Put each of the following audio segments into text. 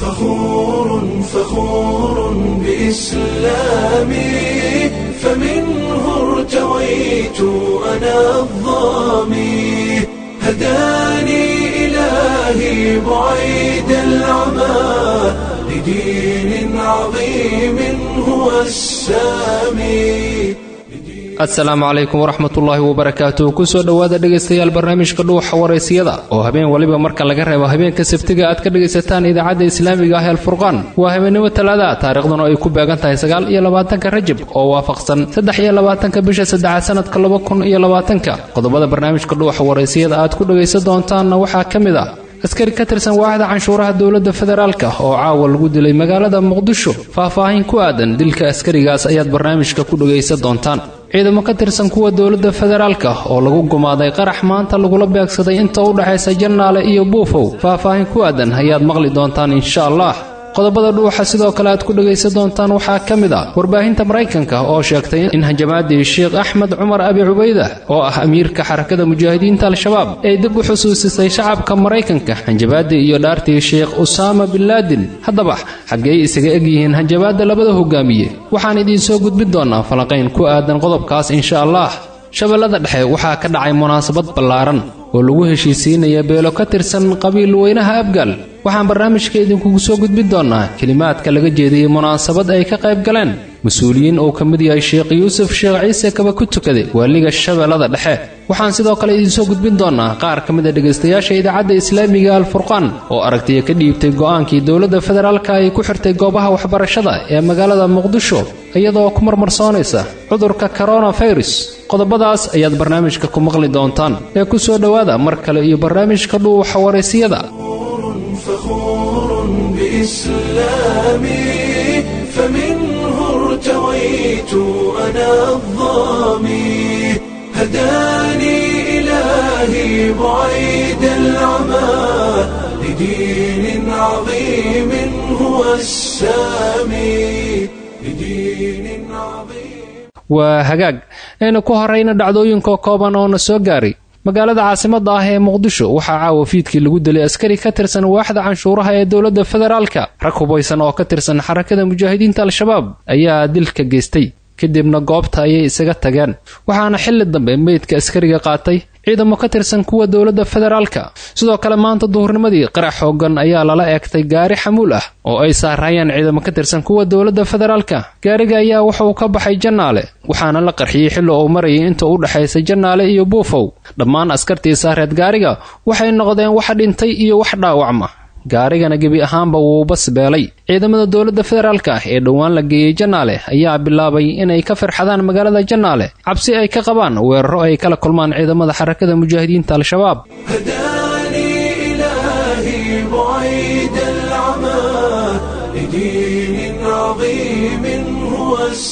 فخور فخور بإسلامي فمنه ارتويت أنا الظامي هداني إلهي بعيد العمى لدين عظيم هو السامي asalaamu calaykum waraxmatullaahi wabarakaatuh kusoo dhowaada dhegaystayaal barnaamijka dhuuxa waraysiyada oo habeen waliba marka laga reebo habeenka sabtiga aad ka dhegaysataan idaacadda islaamiga ah alfurqaan waa habeennimo talaada taariikhduna ay ku beegan tahay sagaal iyo labaatanka rajab oo waafaqsan saddex iyo labaatanka bisha saddexaad sanadka laba kun iyo labaatanka qodobada barnaamijka dhuuxa waraysiyada aad ku dhegaysan doontaanna waxaa ka mid ah askari ka tirsan waaxda canshuuraha dowladda federaalka oo caawa lagu dilay magaalada muqdisho faahfaahin ku aadan dilka askarigaas ayaad barnaamijka ku dhegaysan doontaan ciidamo ka tirsan kuwa dowladda federaalka oo lagu gumaaday qarax maanta lagula beegsaday inta u dhexaysa jannaale iyo buufow faahfaahin ku aadan ayaad maqli doontaan insha allah qodobada dhuuxa sidoo kale aad ku dhegaysan doontaan waxaa ka mid ah warbaahinta maraykanka oo sheegtay in hanjamaadii sheekh axmed cumar abi cubayda oo ah amiirka xarakada mujaahidiinta al-shabaab ay dib u xusuusisay shacabka maraykanka hanjabaadii iyo dhaartii sheekh usaama binlaadin haddaba xaggey isaga egyihiin hanjabaadda labada hogaamiye waxaan idiinsoo gudbin doonaa falanqayn ku aadan qodobkaas insha allah shabeellada dhexe waxaa ka dhacay munaasabad ballaaran oo lagu heshiisiinaya beelo ka tirsan qabiil weynaha abgaal waxaan barnaamijka idinkugu soo gudbin doonaa kelimaadka laga jeediyey munaasabad ay ka qayb galeen mas-uuliyiin uu ka mid yahay sheekh yuusuf sheekh ciise kaba ku tukaday waaliga shabeellada dhexe waxaan sidoo kale idinsoo gudbin doonaa qaar ka mid a dhegaystayaasha idaacadda islaamiga alfurqaan oo aragtiya ka dhiibtay go'aankii dowladda federaalka ay ku xirtay goobaha waxbarashada ee magaalada muqdisho iyadoo ku marmarsoonaysa cudurka koronafirus qodobadaas ayaad barnaamijka ku maqli doontaan ee ku soo dhowaada mar kale iyo barnaamijka dhuuxa waraysiyada فخور بإسلامي فمنه ارتويت أنا الظامي هداني إلهي بعيد العمى لدين عظيم هو السامي لدين عظيم waa hagaag aynu ku horayna dhacdooyinka kooban oo na soo gaaray magaalada caasimadda ah ee muqdisho waxaa caawa fiidkii lagu dilay askari ka tirsan waaxda canshuuraha ee dowladda federaalka rag hubaysan oo ka tirsan xarakada mujaahidiinta al-shabaab ayaa dilka geystay kadibna goobta ayay isaga tageen waxaana xilli dambe meydka askariga qaatay ciidamo ka tirsan kuwa dowladda federaalka sidoo kale maanta duhurnimadii qarax xoogan ayaa lala eegtay gaari xamuul ah oo ay saarayeen ciidamo ka tirsan kuwa dowladda federaalka gaariga ayaa wuxuu ka baxay jannaale waxaana la qarxiyey xilli uu marayay inta u dhexaysa jannaale iyo buufow dhammaan askartii saareed gaariga waxay noqdeen wax dhintay iyo wax dhaawacma gaarigana gebi ahaanba wuu basbeelay ciidamada dowladda federaalka ah ee dhowaan la geeyey jannaale ayaa bilaabay inay ka firxadaan magaalada jannaale cabsi ay ka qabaan weeraro ay kala kulmaan ciidamada xarakada mujaahidiinta al-shabaab هداني إلهي بعيد العمى لدين عظيم هو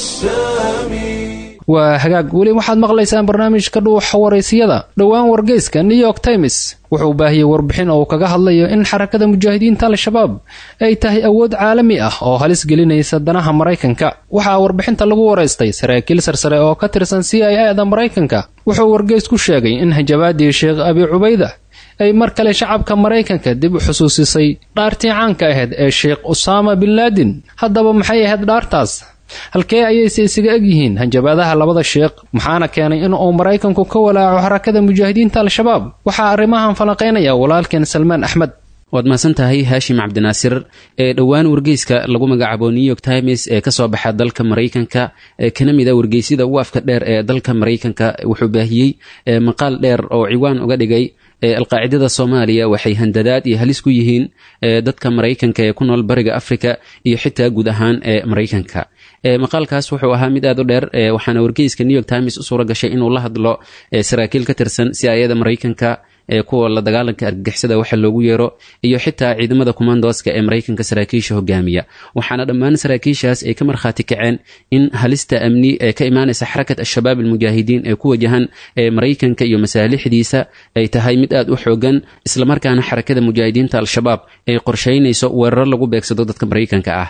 السامي waa hagaag weli waxaad maqlaysaan barnaamijka dhuuxa waraysiyada dhowaan wargeyska new york times wuxuu baahiyey warbixin oo kaga hadlayo in xarakada mujaahidiinta al-shabaab ay tahay awood caalami ah oo halis gelinaysa danaha maraykanka waxaa warbixinta lagu waraystay saraakiil sarsare oo ka tirsan c i a da maraykanka wuxuu wargeys ku sheegay in hanjabaadii sheekh abi cubayda ay mar kale shacabka maraykanka dib u xusuusisay dhaartii caanka ahayd ee sheekh usaama binlaadin haddaba maxay ahayd dhaartaas halkee ayayse isaga egyihiin hanjabaadaha labada sheekh maxaana keenay in uu maraykanku ka walaaco xarakada mujaahidiinta al-shabaab waxaa arrimahan falanqaynaya walaalkeen salmaan axmed waad mahadsan tahay haashim cabdinaasir ee dhowaan wargeyska lagu magacaabo new york times ee kasoo baxa dalka maraykanka ee kana mid a wargeysyada ugu afka dheer ee dalka maraykanka wuxuu baahiyey maqaal dheer oo ciwaan uga dhigay alqaacidada soomaaliya waxay handadaad iyo halis ku yihiin dadka maraykanka ee ku nool bariga africa iyo xitaa guud ahaan ee maraykanka maqaalkaas wuxuu ahaa mid aad u dheer waxaana wargeyska new york times u suura gashay inuu la hadlo saraakiil ka tirsan si ayada maraykanka ee kuwa la dagaalanka argagixisada waxa loogu yeero iyo xitaa ciidamada kumandoska ee maraykanka saraakiisha hogaamiya waxaana dhammaan saraakiishaas ay ka markhaati kaceen in halista amni ee ka imaanaysa xarakat al-shabaab almujaahidiin ee ku wajahan ee maraykanka iyo masaalixdiisa ay tahay mid aad u xoogan islamarkaana xarakada mujaahidiinta al-shabaab ay qorshaynayso weeraro lagu beegsado dadka maraykanka ah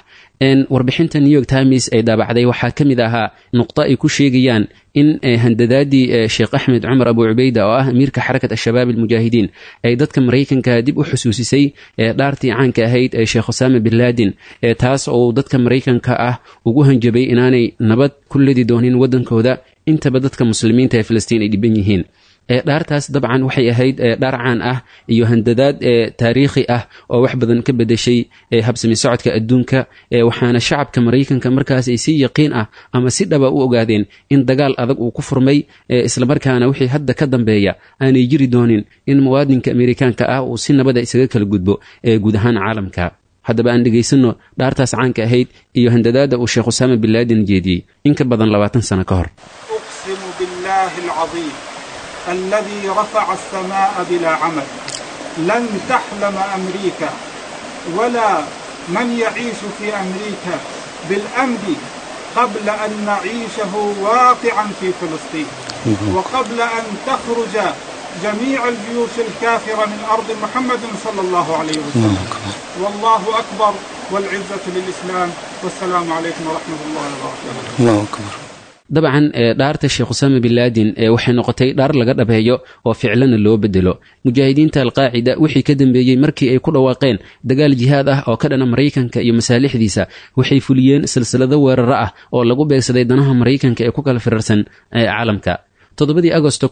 warbixinta new york times ay daabacday waxaa ka mid ahaa nuqdo ay ku sheegayaan in handadaadii sheekh axmed cumar abu cubeyda oo ah amiirka xarakat ashabaab almujaahidiin ay dadka maraykanka dib u xusuusisay dhaartii caanka ahayd ee sheekh usaama bin laadin taas oo dadka maraykanka ah ugu hanjabay inaanay nabad ku ledi doonin waddankooda intaba dadka muslimiinta ee filistiin ay dhiban yihiin dhaartaas dabcan waxay ahayd dhaar caan ah iyo handadaad taariikhi ah oo wax badan ka bedeshay habsami socodka adduunka waxaana shacabka maraykanka markaas ay si yaqiin ah ama si dhaba u ogaadeen in dagaal adag uu ku furmay islamarkaana wixii hadda ka dambeeya aanay jiri doonin in muwaadinka amerikaanka ah uu si nabada isaga kala gudbo guud ahaan caalamka haddaba aan dhegaysanno dhaartaas caanka ahayd iyo handadaadda uu sheekh usaama bin laadin jeediyey in ka badan labaatan sano ka hor الذي رفع السماء بلا عمل لن تحلم أمريكا ولا من يعيش في أمريكا بالأمن قبل أن نعيشه واقعا في فلسطين وقبل أن تخرج جميع الجيوش الكافرة من أرض محمد صلى الله عليه وسلم والله أكبر والعزة للإسلام والسلام عليكم ورحمة الله وبركاته الله أكبر dabcan dhaarta sheekh usaama bin laadin waxay noqotay dhaar laga dhabeeyo oo ficlana loo bedelo mujaahidiinta alqaacida wixii ka dambeeyey markii ay ku dhawaaqeen dagaal jihaad ah oo ka dhana maraykanka iyo masaalixdiisa waxay fuliyeen silsilado weeraro ah oo lagu beegsaday danaha maraykanka ee ku kala firarsan caalamka toddobadii agosto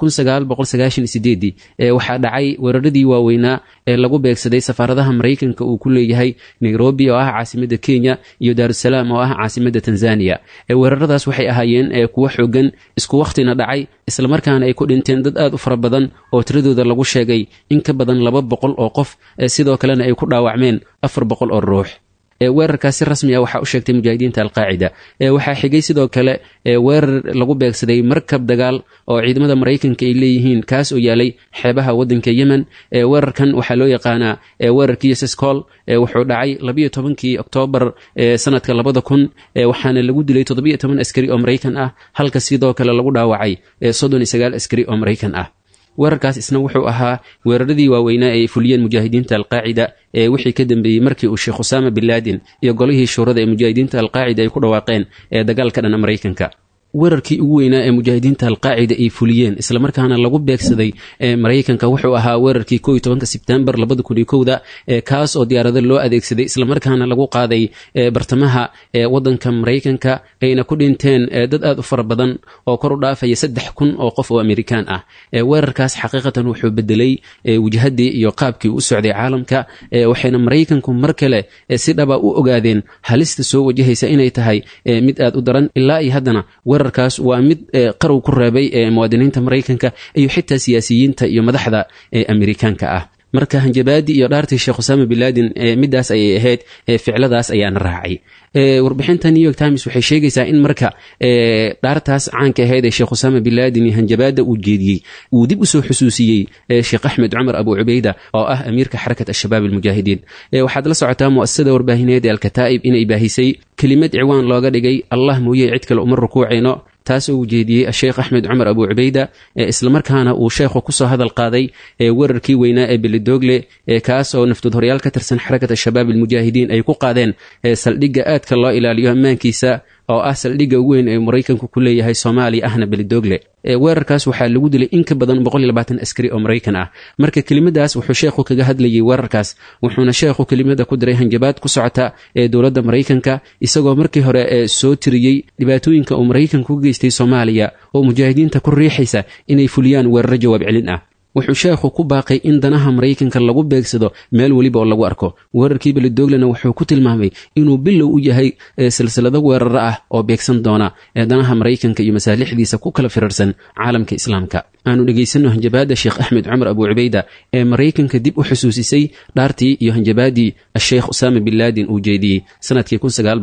waxaa dhacay weeraradii waaweynaa ee lagu beegsaday safaaradaha maraykanka uu ku leeyahay nairobi oo ah caasimada kenya iyo daarusalaam oo ah caasimada tanzaniya weeraradaas waxay ahaayeen kuwo xoogan isku wakhtina dhacay islamarkaana ay ku dhinteen dad aad u fara badan oo tiradooda lagu sheegay in ka badan laba boqol oo qof sidoo kalena ay ku dhaawacmeen afar boqol oo ruux weerarkaas si rasmi ah waxaa u sheegtay mujaahidiinta alqaacida waxaa xigay sidoo kale weerar lagu beegsaday markab dagaal oo ciidamada maraykanka ay leeyihiin kaas oo yaalay xeebaha wadanka yemen weerarkan waxaa loo yaqaanaa weerarkii sescol wuxuu dhacay labiyo tobankii oktoobar sanadka labada kun waxaana lagu dilay toddobiyo toban askari oo maraykan ah halka sidoo kale lagu dhaawacay soddon iyo sagaal askari oo maraykan ah weerarkaas isna wuxuu ahaa weeraradii waaweynaa ay fuliyeen mujaahidiinta alqaacida ee wixii ka dambeeyey markii uu sheekh usaama bin laadin iyo golihii shuurada ee mujaahidiinta alqaacida ay ku dhawaaqeen ee dagaalka dhana maraykanka weerarkii ugu weynaa ee mujaahidiinta alqaacida ay fuliyeen islamarkaana lagu beegsaday maraykanka wuxuu ahaa weerarkii ko iyo tobanka sebtembar labada kun iyo kowda kaas oo diyaarado loo adeegsaday islamarkaana lagu qaaday bartamaha wadanka maraykanka ayna ku dhinteen dad aad u fara badan oo kor u dhaafaya saddex kun oo qof oo amerikaan ah weerarkaas xaqiiqatan wuxuu bedelay wajhadii iyo qaabkii u socday caalamka waxayna maraykanku mar kale si dhaba u ogaadeen halista soo wajahaysa inay tahay mid aad u daran ilaa iyo haddana weerarkaas waa mid qarow ku reebay muwaadiniinta maraykanka iyo xitaa siyaasiyiinta iyo madaxda amerikaanka ah marka hanjabaadii iyo dhaartii sheekh usaama bin laadin midaas ayay ahayd ficladaas ayaana raacay warbixinta new york times waxay sheegaysaa in marka dhaartaas caanka ahayd ee sheekh usaama bin laadin iyo hanjabaada uu jeediyey uu dib usoo xusuusiyey sheekh axmed cumar abu cubeyda oo ah amiirka xarakat ashabaab almujaahidiin waxaad la socotaa mu'asasada warbaahineed ee alkataa'ib inay baahisay kelimad ciwaan looga dhigay allah mooye cid kale uma rukuucayno taas oo uu jeediyey asheekh axmed cumar abu cubeyda islamarkaana uu sheekhu kusoo hadal qaaday weerarkii weynaa ee belidogle kaas oo naftood horyaal ka tirsan xarakat ashabaab almujaahidiin ay ku qaadeen saldhigga aadka loo ilaaliyo ammaankiisa oo ah saldhigga ugu weyn ee maraykanku ku leeyahay soomaaliya ahna belidogle weerarkaas waxaa lagu dilay in ka badan askari oo maraykan ah marka kelimadaas wuxuu sheekhu kaga hadlayay weerarkaas wuxuuna sheekhu kelimada ku diray hanjabaad ku socota ee dowladda maraykanka isagoo markii hore soo tiriyey dhibaatooyinka uu maraykanka ku geystay soomaaliya oo mujaahidiinta ku riixaysa inay fuliyaan weeraro jawaab celin ah wuxuu sheekhu ku baaqay in danaha maraykanka lagu beegsado meel weliba oo lagu arko weerarkii belidoglena wuxuu ku tilmaamay inuu bilow u yahay silsilado weeraro ah oo beegsan doona ee danaha maraykanka iyo masaalixdiisa ku kala firarsan caalamka islaamka aanu dhegaysanno hanjabaadda sheekh axmed cumar abu cubeyda ee maraykanka dib u xusuusisay dhaartii iyo hanjabaadii asheekh usaama bin laadin uu jeediyey sanadkii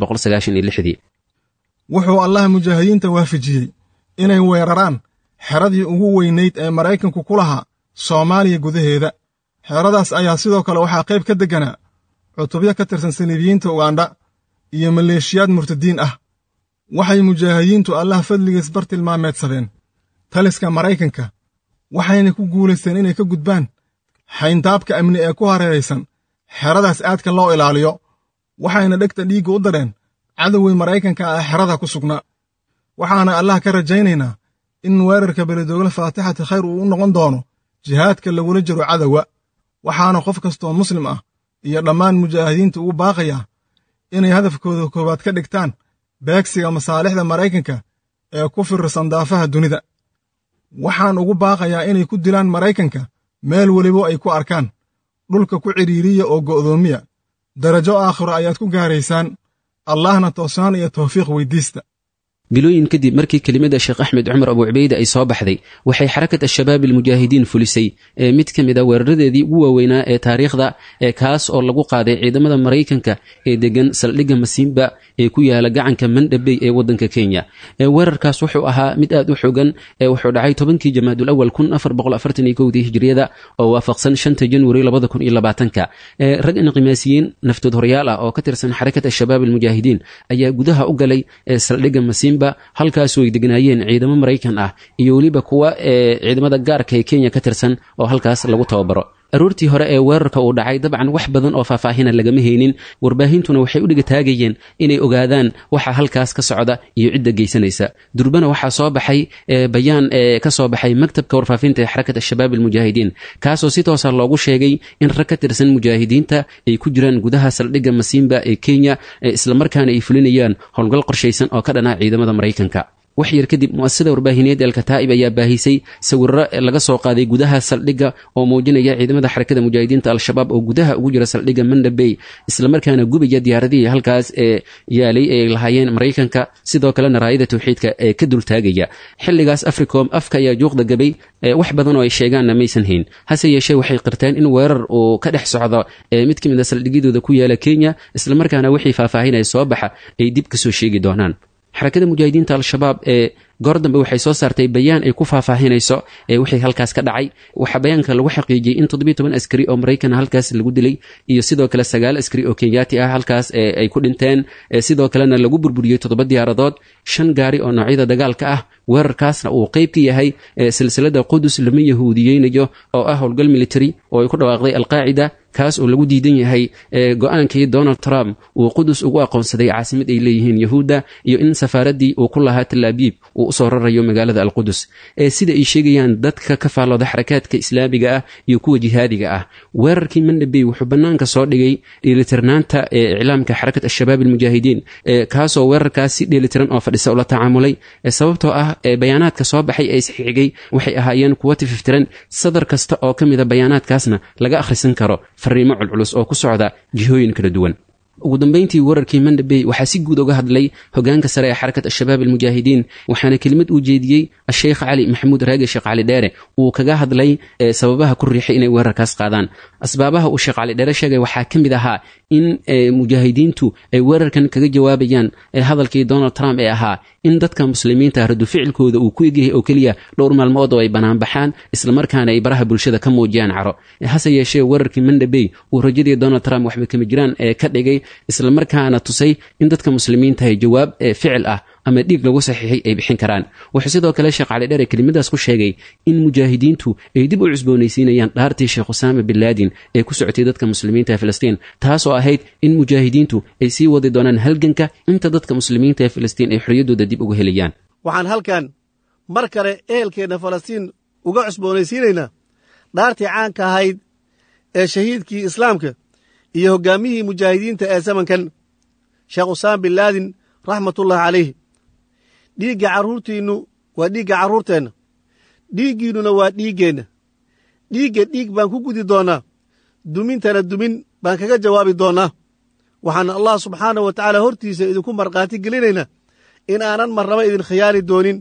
wuxuu allah mujaahidiinta waafajiyey inay weeraraan xeradii ugu weynayd ee maraykanku ku lahaa soomaaliya gudaheeda xeradaas ayaa sidoo kale waxaa qayb ka degganaa cutubyo ka tirsan saliibiyiinta ugandha iyo maleeshiyaad murtadiin ah waxay mujaahidiintu allah fadligiis bar tilmaameedsadeen taliska maraykanka waxayna ku guulaysteen inay ka gudbaan xayndaabka amni ee ku hareeraysan xeradaas aadka loo ilaaliyo waxayna dhegta dhiigga u dareen cadowgii maraykanka ah xerada ku sugnaa waxaana allah ka rajaynaynaa in weerarka beledoogle faatixati khayr uu u noqon doono jihaadka lagula jiro cadowga waxaana qof kastoo muslim ah iyo dhammaan mujaahidiinta ugu baaqayaa inay hadafkooda koowaad ka dhigtaan beegsiga masaalixda maraykanka ee ku firirsan daafaha dunida waxaan ugu baaqayaa inay ku dilaan maraykanka meel welibo ay ku arkaan dhulka ku cidhiiriya oo go'doomiya darajo aakhiro ayaad ku gaaraysaan allahna toosnaan iyo tawfiiq weyddiista bilooyin kadib markii kelimada sheekh axmed cumar abu cubayde ay soo baxday waxay xarakat al-shabaab almujaahidiin fulisay ee mid ka mid a weeraradeedii ugu waaweynaa ee taariikhda ee kaas oo lagu qaaday ciidamada maraykanka ee degan saldhigga masiimba ee ku yaala gacanka mandhabey ee waddanka kenya weerarkaas wuxuu ahaa mid aad u xogan ee wuxuu dhacay tobankii jamaadul awal kun afar boqol afartan iyo kowdii hijriyada oo waafaqsan shanta januari labada kun iyo labaatanka rag inqimaasiyiin naftood horyaal ah oo ka tirsan xarakat al-shabaab almujaahidiin ayaa gudaha u galay saldhigga masiimba halkaasoo ay degnaayeen ciidamo maraykan ah iyo weliba kuwa ee ciidamada gaarka ee kenya ka tirsan oo halkaas lagu tababaro aroortii hore ee weerarka uu dhacay dabcan wax badan oo faahfaahina lagama haynin warbaahintuna waxay u dhigataagayeen inay ogaadaan waxa halkaas ka socda iyo cidda geysanaysa durbana waxaa soo baxay bayaan ee ka soo baxay maktabka warfaafinta ee xarakat al-shabaab almujaahidiin kaasoo si toosa loogu sheegay in rag ka tirsan mujaahidiinta ay ku jiraan gudaha saldhigga masiimba ee kenya islamarkaana ay fulinayaan howlgal qorshaysan oo ka dhanaa ciidamada maraykanka wax yar kadib mu'asasada warbaahineed elkataa'ib ayaa baahisay sawirro laga soo qaaday gudaha saldhigga oo muujinaya ciidamada xarakada mujaahidiinta al-shabaab oo gudaha ugu jira saldhigga mandhabey islamarkaana gubaya diyaaradihii halkaas ee yaalay ee lahaayeen maraykanka sidoo kalena raayada tawxiidka ee ka dultaagaya xilligaas africom afka ayaa juuqda gabay wax badan oo ay sheegaanna maysan hayn hase yeeshee waxay qirteen in weerar uu ka dhex socdo mid ka mid a saldhigyadooda ku yaala kenya islamarkaana wixii faahfaahinaya soo baxa ay dib kasoo sheegi doonaan xarakada mujaahidiinta al-shabaab ee goor dambe waxay soo saartay bayaan ay ku faahfaahinayso ee wixii halkaas ka dhacay waxaa bayaanka lagu xaqiijiyey in toddobiyo toban askari oo maraykan halkaas lagu dilay iyo sidoo kale sagaal askari oo kenyaati ah halkaas ay ku dhinteen sidoo kalena lagu burburiyey toddoba diyaaradood shan gaari oo noocyada dagaalka ah weerarkaasna uu qeyb ka yahay silsilada qudus lama yahuudiyeynayo oo ah howlgal military oo ay ku dhawaaqday alqaacida kaas oo lagu diidan yahay go-aankii donald trump uu qudus ugu aqoonsaday caasimad ay leeyihiin yahuudda iyo in safaaraddii uu ku lahaa talaabiib uu usoo rarayo magaalada alqudus sida ay sheegayaan dadka ka faallooda xarakaadka islaamiga ah iyo kuwa jihaadiga ah weerarkii mandhabey wuxuu bannaanka soo dhigay dheelitirnaanta ee iclaamka xarakat al-shabaab almujaahidiin kaasoo weerarkaas si dheelitiran oo fadhisa ula tacaamulay sababtoo ah bayaanaadka soo baxay ee isxigay waxay ahaayeen kuwo tififtiran sadar kasta oo ka mida bayaanaadkaasna laga akhrisan karo fariimo culculus oo ku socda jihooyin kala duwan ugu dambayntii weerarkii mandhabey waxaa si guud uga hadlay hogaanka sare ee xarakat al-shabaab almujaahidiin waxaana kelimad uu jeediyey asheykh cali maxamuud raage sheekh cali dheere uu kaga hadlay sababaha ku riixay inay weerarkaas qaadaan asbaabaha uu sheekh cali dheere sheegay waxaa ka mid ahaa in mujaahidiintu ay weerarkan kaga jawaabayaan hadalkii donald trump ee ahaa in dadka muslimiinta radu ficilkooda uu ku egyahay oo keliya dhowr maalmood oo ay banaanbaxaan islamarkaana ay baraha bulshada ka muujiyaan caro hase yeeshee weerarkii mandhabey uu rajadii donald trump waxba kama jiraan ee ka dhigay islamarkaana tusay in dadka muslimiintahay jawaab ficil ah ama dhiig lagu saxiixay ay bixin karaan wuxuu sidoo kale sheekh cali dheere kelimadaas ku sheegay in mujaahidiintu ay dib u cusboonaysiinayaan dhaartii sheekh usaama bin laadin ee ku socotay dadka muslimiinta ee filistiin taasoo ahayd in mujaahidiintu ay sii wadi doonaan halganka inta dadka muslimiinta ee filistiin ay xorriyaddooda dib uga helayaan waxaan halkan mar kale ehelkeenna falastiin uga cusboonaysiinaynaa dhaartii caanka ahayd ee shahiidkii islaamka iyo hoggaamiyihii mujaahidiinta ee zamankan sheekh usaama bin laadin raxmatullahi calayh dhiigga carruurtiinnu waa dhiigga carruurteenna dhiiggiinnuna waa dhiiggeenna dhiigga dhiig baan ku gudi doonnaa dumintana dumin baan kaga jawaabi doonnaa waxaan allah subxaanahu wa tacaala hortiisa idinku markhaati gelinaynaa in aanan marnaba idin khiyaali doonin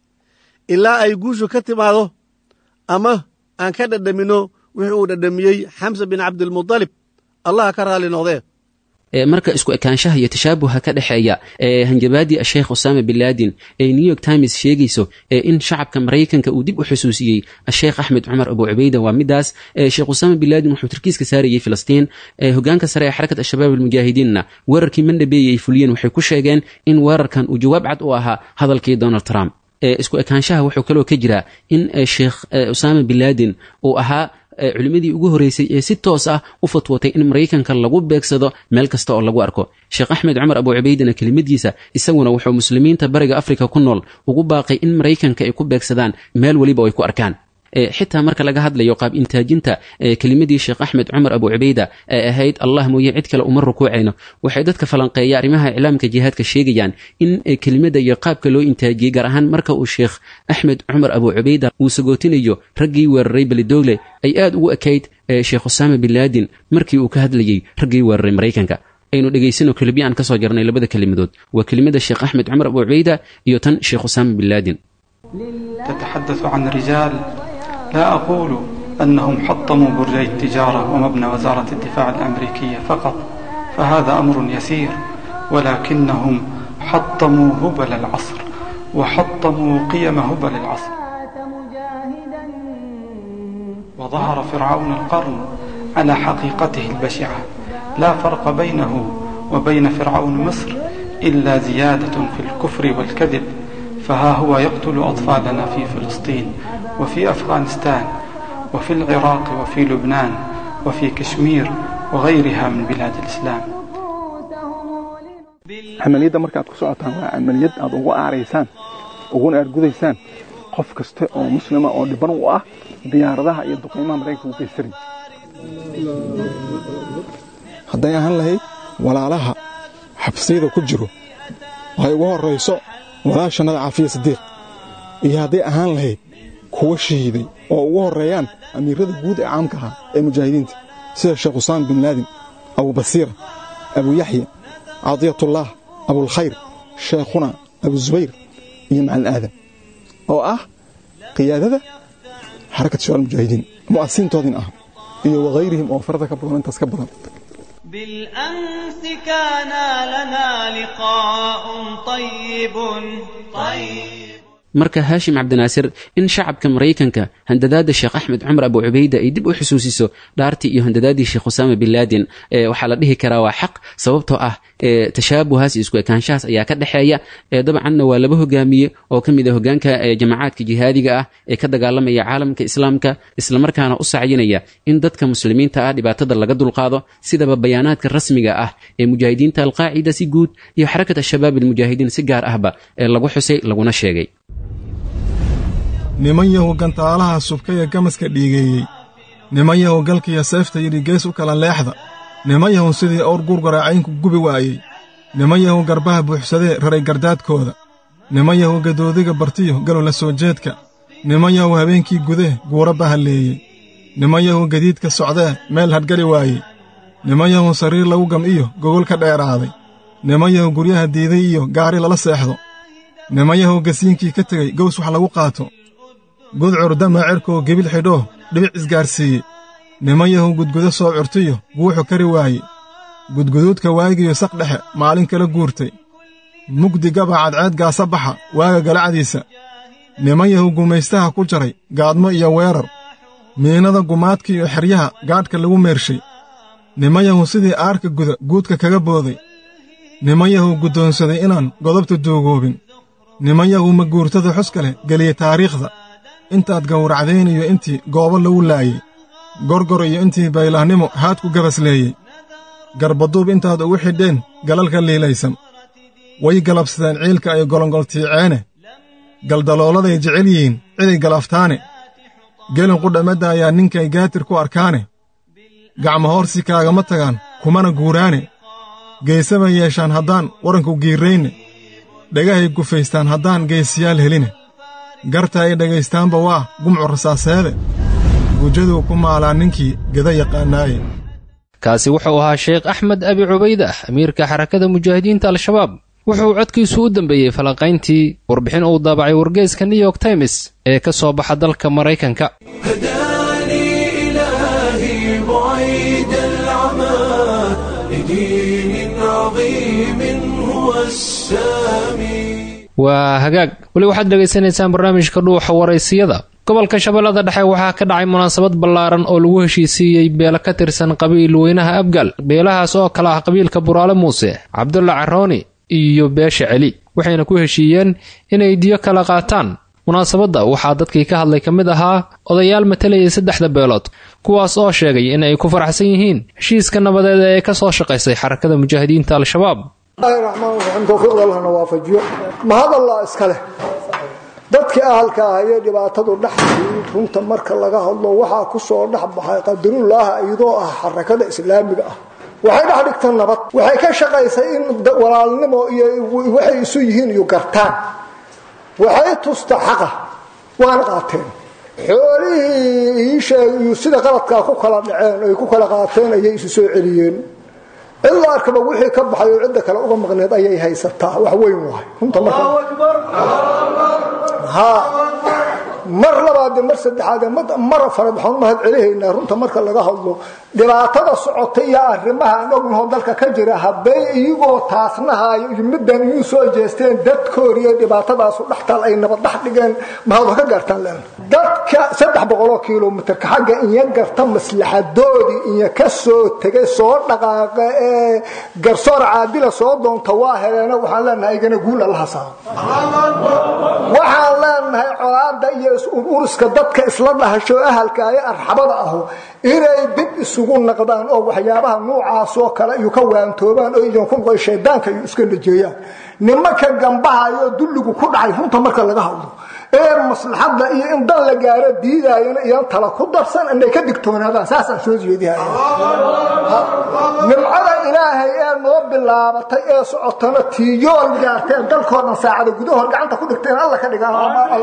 ilaa ay guushu ka timaado ama aan ka dhadhaminno wixii uu dhadhamiyey xamsa bin cabdilmudalib allah ka raalli noqdee marka isku ekaanshaha iyo tashaabuha ka dhexeeya ee hanjabaadii asheekh usaama bin laadin ee new york times sheegayso ee in shacabka maraykanka uu dib u xusuusiyey asheekh axmed cumar abu cubayda waa midaas sheekh usaama bin laadin wuxuu tarkiiska saarayey filistiin hogaanka sare ee xarakat al-shabaab almujaahidiinna weerarkii mandhabeeye ay fuliyeen waxay ku sheegeen in weerarkan uu jawaab cad u ahaa hadalkii donald trump isku ekaanshaha wuxuu kaloo ka jiraa in sheekh usaama bin laden uu ahaa culimmadii ugu horreysay ee si toos ah u fatwootay in maraykanka lagu beegsado meel kasta oo lagu arko sheekh axmed cumar abu cubaydana kelimadiisa isaguna wuxuu muslimiinta bariga afrika ku nool ugu baaqay in maraykanka ay ku beegsadaan meel weliba ay ku arkaan xitaa marka laga hadlayo qaab intaajinta kelimadii sheekh axmed cumar abu cubayda ee ahayd allah mooye cid kale uma rukuucayno waxay dadka falanqeeya arrimaha iclaamka jihaadka sheegayaan in kelimada iyo qaabka loo intaajiyey gaar ahaan marka uu sheekh axmed cumar abu cubayda uu sagootinayo raggii weeraray belidogle ay aad ugu ekayd sheekh usaama bin laadin markii uu ka hadlayey raggii weeraray maraykanka aynu dhegaysano kelibya aan kasoo jarnay labada kelimadood waa kelimada sheekh axmed cumar abu cubayda iyo tan sheekh usaama bin laadin تتحدث عن رجال لا أقول أنهم حطموا برجي التجارة ومبنى وزارة الدفاع الأمريكية فقط فهذا أمر يسير ولكنهم حطموا هبل العصر وحطموا قيم هبل العصر وظهر فرعون القرن على حقيقته البشعة لا فرق بينه وبين فرعون مصر إلا زيادة في الكفر والكذب فها هو يقتل أطفالنا في فلسطين وفي أفغانستان وفي العراق وفي لبنان وفي كشمير وغيرها من بلاد الإسلام camaliyadda marka aad ku socotaan waa camaliyad aad ugu aaraysaan uguna aargudaysaan qof kasta oo muslima oo dhiban u ah diyaaradaha iyo duqaymaha maraykanka u geysaray hadday ahaan lahayd walaalaha xabsiyada ku jiro waxay ugu horrayso walaashannada caafiya sadiiq iyo hadday ahaan lahayd kuwa shahiiday oo ugu horreeyaan amiirada guud ee caamka ahaa ee mujaahidiinta sida sheekh usaam bin laadin abubasiira abu yaxya cadiyatullaah abulkhayr sheekhuna abuzubayr iyo macalin aadan oo ah qiyaadada xarakat shabaal mujaahidiin mu'asisiintoodin ah iyo wakayrihim oo farada ka badan intaas ka badan بالأمس كان لنا لقاء طيب طيب marka haashim cabdinaasir in shacabka maraykanka handadaada sheekh axmed cumar abu cubayda ay dib u xusuusiso dhaartii iyo handadaadii sheekh usaama bin laadin waxaa la dhihi karaa waa xaq sababtoo ah tashaabuhaas iyo isku ekaanshahaas ayaa ka dhexeeya dabcanna waa laba hogaamiye oo ka mid a hogaanka jamacaadka jihaadiga ah ee ka dagaalamaya caalamka islaamka islamarkaana u sacyinaya in dadka muslimiinta ah dhibaatada laga dulqaado sidaba bayaanaadka rasmiga ah ee mujaahidiinta alqaacida si guud iyo xarakat ashabaab almujaahidiin si gaar ahba ee lagu xusay laguna sheegay niman yahu gantaalaha subkaya gamaska dhiigeeyey niman yahu galkiya seefta yidhi gees u kala leexda niman yahu sidii owr gurgaracaynku gubi waayey niman yahu garbaha buuxsadee raray gardaadkooda niman yahu gadoodiga bartiyo galola soo jeedka niman yahu habeenkii gudee guura bahalleeyey niman yahu gadiidka socdee meel hadhgali waayey niman yahu sariir lagu gam iyo gogol ka dheeraaday niman yahu guryaha diiday iyo gaari lala seexdo niman yahu gasiinkii ka tegey gows wax lagu qaato gudcur dama cerkoo gebil xidhoo dhibic isgaarsiiyey niman yahu gudgudo soo curtiyo guuxu kari waaye gudguduudka waagiyo saq dhexe maalin kala guurtay mugdi gaba cadceed gaasa baxa waaga galacdiisa niman yahu gumaystaha ku jaray gaadmo iyo weerar miinada gumaadka iyo xeryaha gaadhka lagu meershay niman yahu sidii aarka guda guudka kaga booday niman yahu guddoonsaday inaan godobta duugoobin niman yahu maguurtada xuska leh geliyey taariikhda intaad gawracdayniyo intii goobo lagu laayey gorgor iyo intii baylahnimo haadku gabasleeyey garbaduub intaad ugu xidheen galalka liilaysan way galabsadeen ciilka ay golongoltiiceene galdalooladay jecel yihiin ciday galaftaane gelin qudhamadda ayaa ninkay gaatir ku arkaane gacmo hoorsi kaagama tagaan kumana guuraane geesabay yeeshaan haddaan waranku giirrayne dhagahay gufaystaan haddaan geesiyaal heline garta ay dhegaystaanba waa gumcu rasaaseede gujaduu ku maalaa ninkii geda yaqaanaaye kaasi wuxuu ahaa sheekh axmed abi cubaydah amiirka xarakada mujaahidiinta al-shabaab wuxuu codkiisu u dambeeyey falanqayntii warbixin uu daabacay wargeyska new york times ee ka soo baxa dalka maraykanka waa hagaag weli waxaad dhegaysanaysaan barnaamijka dhuuxa waraysiyada gobolka shabeellada dhexe waxaa ka dhacay munaasabad ballaaran oo lagu heshiisiiyey beelo ka tirsan qabiil weynaha abgal beelahaas oo kale ah qabiilka buraale muuse cabdulla carooni iyo beesha celi waxayna ku heshiiyeen inay diyo kala qaataan munaasabadda waxaa dadkii ka hadlay ka mid ahaa odayaal matalayay saddexda beelood kuwaas oo sheegay in ay ku faraxsan yihiin heshiiska nabadeed ee ka soo shaqaysay xarakada mujaahidiinta al-shabaab raxmaan raxiim towfiiqda allahna waafajiyo mahad allah iska leh dadkii ahalka ahayee dhibaatadu dhexdii runta marka laga hadlo waxaa ku soo dhex baxay qadarullaaha iyadoo ah xarakada islaamiga ah waxay dhex dhigta nabad waxay ka shaqaysay in walaalnimo iyo waxay isu yihiin iyo gartaan waxay tusta xaqa waana qaateen xoolihii ii sheeg iyo sida qaladkaa ku kala dhaceen ay ku kala qaateen ayay isu soo celiyeen cidla arkaba wixii ka baxay oo cidda kale uga maqneed ayay haysataa wax weyn waay runta marka mar labaade mar saddexaade mar afaraad waxaan mahad celihaynaa runta marka laga hadlo dhibaatada socota iyo arrimaha aan ognaho dalka ka jira hadday iyagoo taasnahayo iyo middan iyuu soo jeesteen dadkooriyo dhibaatadaasu dhextaal ay nabad dhex dhigeen mahad ka gaartaan len dadka saddex boqoloo kilomitarka xagga inya garta maslaxadoodii inya ka soo tegay soo dhaqaaqa ee garsoor caadila soo doonta waa heleena waxaan leenahay igana guul allaha saaro waxaan leenahay colaada iyo ururiska dadka isla dhahasho ahalka ee arxabada ahu inay dib isugu naqdaan oo waxyaabaha nuucaasoo kale iyo ka waantoobaan oo idinku noqo shaydaanka iyo iska najeeyaan nimanka gambahayo dulligu ku dhacay runta marka laga hadlo ee maslaxadda iyo in dan la gaaro diidaayana iyan tala ku darsan inay ka digtoonaadaan saasaan soo jeedihaya nimcada ilaahay ee noo bilaabatay ee socotana tiiyool gaarteen dalkoo dhan saacada gudahood gacanta ku dhigteen alla ka dhigaan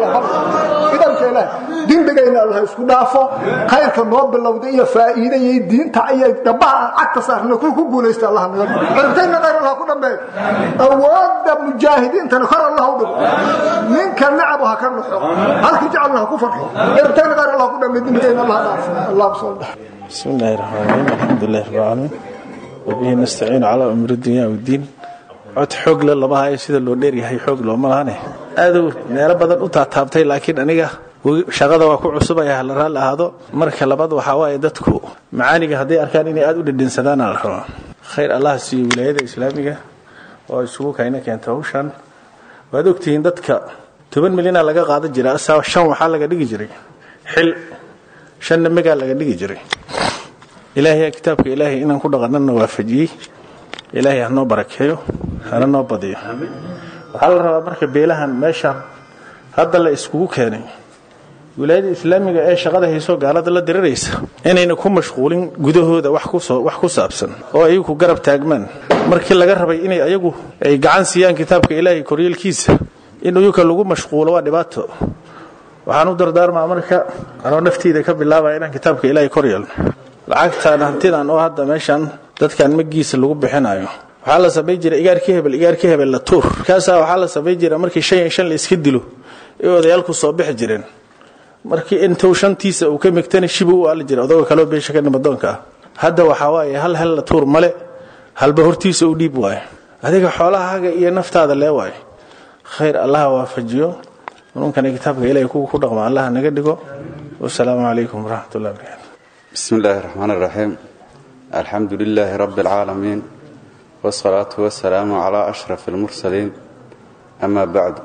idanka ilaah dembigayna allah isku dhaafo khayrka noo bilowda iyo faa'iida iyo diinta iyo dhabaha aan cagta saarna kuwa ku guulaysta allah naga dhigo ciribtayna khayr allah ku dhambeeyo awoodda mujaahidiintana kor allah u dhigo ninka nacabu ha ka naxo halkii jecelna ha ku farxo ciribtayna khayr allah ku dhambeeyo dembigayna allah dhaafo allah soo dhax بسم الله الرحمن الرحيم الحمد لله رب العالمين وبه نستعين على أمر الدنيا والدين cod xoog le lama hayo sida loo dheeryahay xoog looma lahane aadu meelo badan u taataabtay laakiin aniga shaqada waa ku cusubaya hala raalli ahaado marka labaad waxaa waaye dadku macaaniga hadday arkaan inay aada u dhedhinsadaan la rabaa khayr allah siiyo wilaayada islaamiga oo isugu kayna keenta hawshan waad ogtihiin dadka toban milyana laga qaadan jira asaa shan waxaa laga dhigi jiray xil shanna megaa laga dhigi jiray ilaahay kitaabka ilaahay inaan ku dhaqanana waafajiyey ilaahay hanoo barakeeyo hana noo badiyo waxaa la rabaa marka beelahan meeshaan hadda la iskugu keenay wilaayada islaamiga ee shaqada hayso gaalada la diriraysa inayna ku mashquulin gudahooda wax ku saabsan oo ayagu garab taagmaan markii laga rabay inay ayagu ay gacan siiyaan kitaabka ilaahay koryeelkiisa in uyuka lagu mashquulo waa dhibaato waxaan u dardaarmaa marka anoo nafteyda ka bilaabaya inaan kitaabka ilaahay kor yeelno lacagtan hantidan oo hadda meeshan dadkan magiisa lagu bixinayo waxaa la samayn jira igaarkii hebel igaarkii hebel la tuur markaasaa waxaa la samayn jira markii shan iyo shan la iska dilo ee odayaalku soo bixi jireen markii intuu shantiisa uu ka migtana shibu u aali jira odagoo kaleo beesha ka nimadoonka ah hadda waxaa waaye hal hel la tuur male halba hortiisa u dhiib waaye adiga xoolahaaga iyo naftaada lee waaye khayr allaha waafajiyo nunkana kitaabka ilahay kuwa ku dhaqma allaha naga dhigo wasalaamu calaykum waraxmat ullahi barakaatu بسم الله الرحمن الرحيم الحمد لله رب العالمين والصلاة والسلام على أشرف المرسلين أما بعد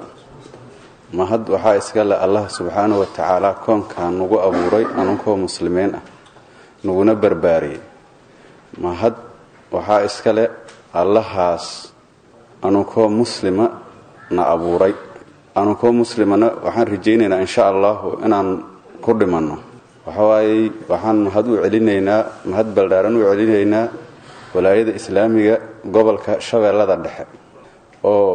ما هد وحا إسقال الله سبحانه وتعالى كون كان نغو أبوري أنكو مسلمين نغو نبرباري ما هد وحا إسقال الله هاس أنكو مسلمة نأبوري أنكو مسلمة وحان رجينينا إن شاء الله إنان كل منه waxawaaye waxaan mahad u celinaynaa mahad baldhaaran u celinaynaa walaayada islaamiga gobolka shabeellada dhexe oo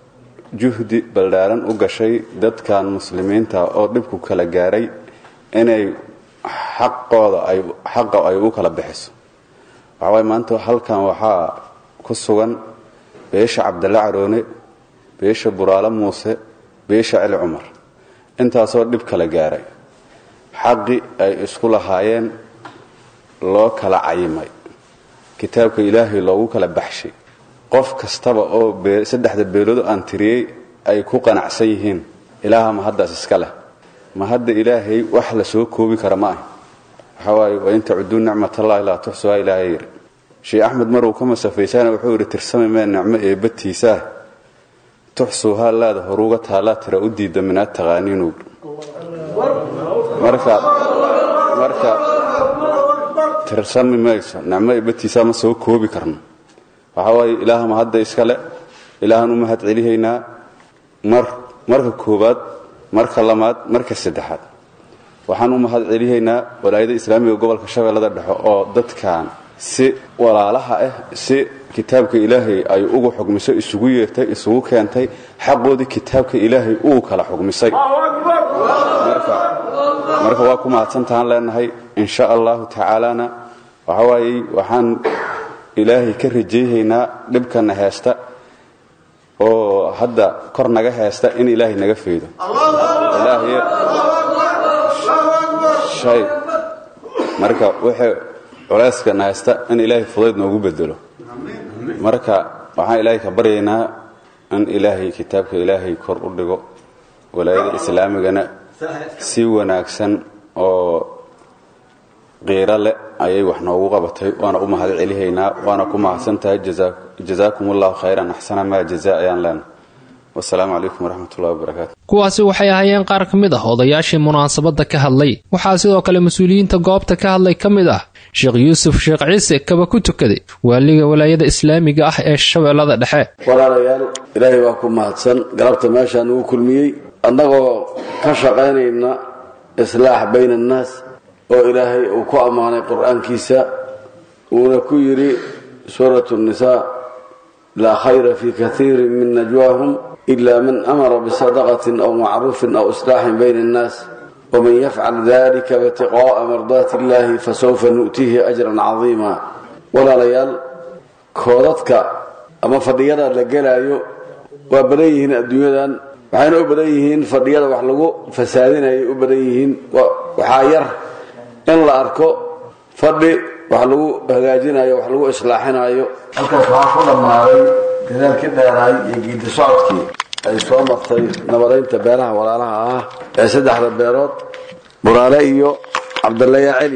juhdi baldhaaran u gashay dadkan muslimiinta oo dhibku kala gaaray inay xaqooda ay xaqa ay u kala bixiso waxawaaye maanta halkan waxaa ku sugan beesha cabdalla caroone beesha buraale muuse beesha celi cumar intaasoo dhib kala gaaray xaqi ay isku lahaayeen loo kala cayimay kitaabka ilaahay loogu kala baxshay qof kastaba oo saddexda beelood aan tiriyey ay ku qanacsan yihiin ilaaha mahaddaas iska leh mahadda ilaahay wax la soo koobi kara ma ah waxaa waaye wain tacuduu nicmatallahi laa tuxsuhaa ilaahay yidhi sheekh axmed maruu ka masafaysana wuxuu yidhi tirsami mee nicmo eebbatiisaa tuxsuuhaa laada horuuga taallaa tira u diidda minaad taqaaniinuug marka marka tirsami mayso nicmo ibatiisaa ma soo koobi karno waxaa waaye ilaahama hadda iskale ilaahan u mahad celihaynaa mar marka koowaad marka lamaad marka saddexaad waxaan u mahad celihaynaa walaayada islaamiga gobolka shabeellada dhexe oo dadkan si walaalaha ah si kitaabka ilaahay ay ugu xugmiso isugu yeertay isugu keentay xaqoodii kitaabka ilaahay uu kala xugmisay marka waa ku mahadsantahaan leenahay insha allahu tacaalana waxa waaye waxaan ilaahay ka rajayhaynaa dhibkana heesta oo hadda kor naga heesta in ilaahay naga faydo shay marka wixii culeyskana heesta in ilaahay fudayd noogu bedelo marka waxaan ilaahay ka baryaynaa in ilaahay kitaabka ilaahay kor u dhigo walaayada islaamigana si wanaagsan oo qiiro leh ayay wax noogu qabatay waana u mahad celihaynaa waana ku mahadsan tahay jazaakum allahu khayran axsana maa jazaa ayaan leenahay wasalaamu calaykum waraxmatullahi wabarakaatu kuwaasi waxay ahaayeen qaar ka mid ah odayaashii munaasabadda ka hadlay waxaa sidoo kale mas-uuliyiinta goobta ka hadlay ka mid ah sheekh yuusuf sheekh ciise kaba ku tukaday waaliga walaayada islaamiga ah ee shabeellada dhexe walaalayaal ilaahay waa ku mahadsan galabta meeshaan ugu kulmiyey annagoo ka shaqaynayna islaax bayna annaas oo ilaahay uu ku ammaanay qur-aankiisa uuna ku yidhi suuratu nnisaa laa khayra fii kaiirin min najwaahum ila man amara bisadaqatin aw macruufin aw islaaxin bayna annaas waman yafcal dalika ibtiqaa'a mardaati illahi fasawfa nu'tiihi ajran cadiima walaalayaal koodadka ama fadhiyada la gelaayo waa badan yihiin adduunyadan waxayna u badan yihiin fadhiyada wax lagu fasaadinayay u badan yihiin waxaa yar in la arko fadhi wax lagu hagaajinayo wax lagu islaaxinayo halkaas waxaa ku dhammaaday dadaalkii dheeraay iyo giidi socodkii ay soo martay nabadaynta beelaha walaalaha ah ee saddexda beerood buraale iyo cabdallaya celi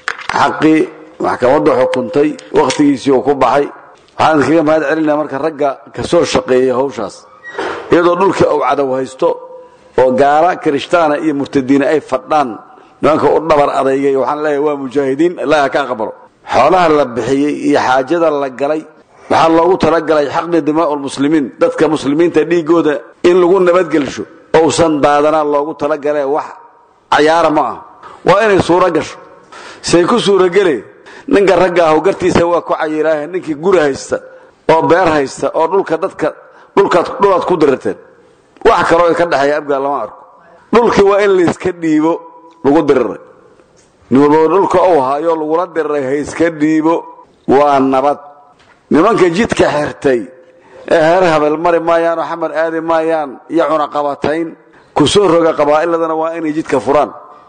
xaqii maxkamaddu xukuntay wakhtigiisii uu ku baxay waxaan idinkaga mahad celinaya marka ragga kasoo shaqeeyay hawshaas iyadoo dhulkii uu cadow haysto oo gaala kirishtaana iyo murtadiina ay fadhaan nimanka u dhabar adeygay waxaan leeyahay waa mujaahidiin ilaah ka aqbalo xoolaha la bixiyey iyo xaajada la galay waxaa loogu talagalay xaqni dimaa'u lmuslimiin dadka muslimiinta dhiigooda in lagu nabadgelsho ousan daadanaa loogu talagalee wax cayaara ma ah waa inay suuro gasho say ku suurogele ninka ragga ahu gartiisa waa ku cayiraahe ninkii guri haysta oo beer haysta oo dhulka dadka dhulkaad dhulaad ku dirirteen wax kaloo ay ka dhexeeya abgaa lama arko dhulkii waa in layska dhiibo lagu diriray nin walbaba dhulka uu hayo lagula diriray hayska dhiibo waa nabad nimanka jidka xirtay ee heer habel mari maayaan oo xamar aadi maayaan iyo cunaqabatayn ku soo roga qabaa'iladana waa inay jidka furaan